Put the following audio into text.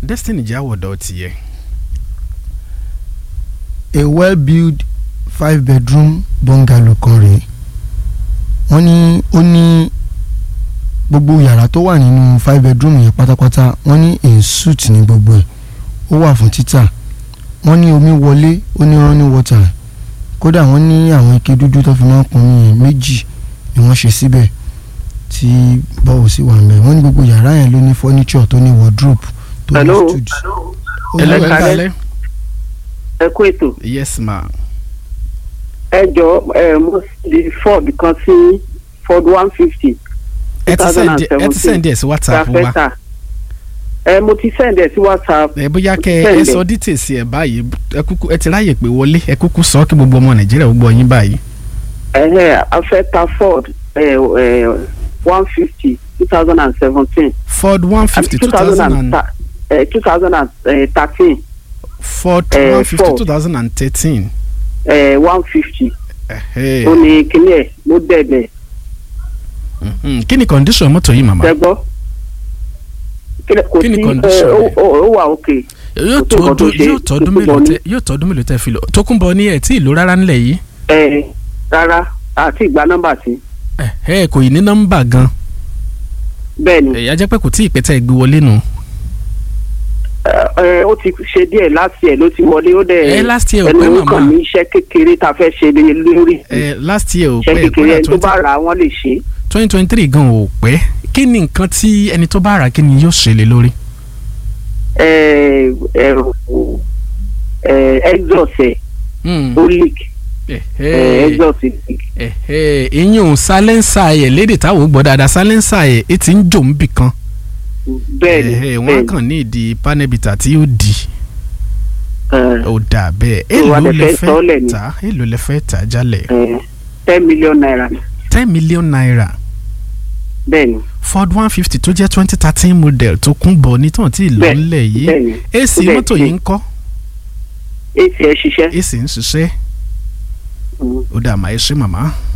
destiny jẹ́ àwọ̀dọ̀ tiẹ̀. a well-built five bedroom bungalow kan rèé wọ́n ní ó ní gbogbo yàrá tó wà nínú five bedroom yẹn pátápátá wọ́n ní in suit ní gbogbo ẹ̀ ó wà fún títà wọ́n ní omi wọlé ó ní running water kódà wọ́n ní àwọn ike dúdú tó fi máa ń pọn omi yẹn méjì ni wọ́n ṣe síbẹ̀ tí bọ́ọ̀ sì wà ń bẹ̀ wọ́n ní gbogbo yàrá yẹn ló ní furniture tó ní wardrobe tó ní Hello? studio. Ó Hello, ní- ẹ kálẹ́. ẹ kú ètò yes ma. ẹ jọ ẹ mo di ford kan sí ford one fifty ẹ ti send ẹ ti send ẹ sí whatsapp wa. rafeta ẹ mo ti send ẹ sí whatsapp ẹ bóyá kẹ ẹ Send sọ details ẹ báyìí ẹ kúkú ẹ ti ráyè pé wọlé ẹ kúkú sọ kí gbogbo ọmọ nàìjíríà ó gbọ́ yín báyìí. ẹ afẹ́ta ford ẹ ẹ one fifty two thousand and seventeen ford one fifty two thousand and two thousand and thirteen ford eh, one fifty Ford. two thousand and thirteen. one fifty ó ní kíní ẹ̀ ló dẹ̀dẹ̀ kí ni condition mọ́tò yìí màmá. tẹ́gbọ́ kò Kí ni sí condition ẹ, ó- rẹ̀? ó ó wà òkè yóò kò sí nǹkan tó tọdún ṣe yóò tọdún tó mélòó bọ̀ tẹ yóò tọdún mélòó tẹ fi lò Tókunbọ̀ ní ẹ tí ìlú rárá ńlẹ̀ yìí ẹ rárá àti ìgbà nọ́mbà sí ẹ ẹ kò yìí ní nọ́mbà gan bẹ́ẹ̀ ni ẹ̀yà jẹ́ pé kò tí ì pẹ́tẹ́ gbé wọlé nù. ẹ, ẹ, ó ti ṣe díẹ̀ láti ẹ̀ ló ti wọlé ó dẹ̀ ẹ last year ò ẹnu pẹ́ ó kàn màmá ní iṣẹ́ kékeré tá a fẹ́ ṣe lé lórí ẹ last year ò iṣẹ́ pẹ́ kékeré ẹni tó kódà bá rà á wọ́n lè ṣe é. twenty twenty three gan ò pẹ́ kí ni nǹkan tí ẹni tó bá rà kí ni yóò ṣe lé lórí. ẹ ẹ ẹ exhaust ẹ ó leak ẹ exhaust ẹ leak ìyẹn ò sálénsà ẹ̀ lédè táwọn ò gbọ́ dáadáa sálénsà ẹ̀ ẹ ti ń jò ń bì kan bẹ́ẹ̀ ni Ẹ̀hẹ̀, wọ́n bẹ́ẹ̀ á ni kàn ní ìdí panẹ́bìtà tí ó di ẹ, ó dà bẹ́ẹ̀ Tó wá èló lè lẹ fẹ́ sọ́ọ́lẹ̀ fẹ́ ni. tà èló lẹ fẹ́ tà jálẹ̀ ẹ, ten million naira ten million naira bẹ́ẹ̀ ni ford one fifty tó jẹ́ twenty thirteen model tó kún bọ̀ ní tàn tí ì lọ Bẹ́ẹ̀, ńlẹ̀ yìí bẹ́ẹ̀ ni ac bẹ́ẹ̀ mọ́tò ni. yìí ń kọ́ ac ẹ ṣiṣẹ́ ac ń ṣiṣẹ́ Mm. ó dà máa ẹ ṣe màmá.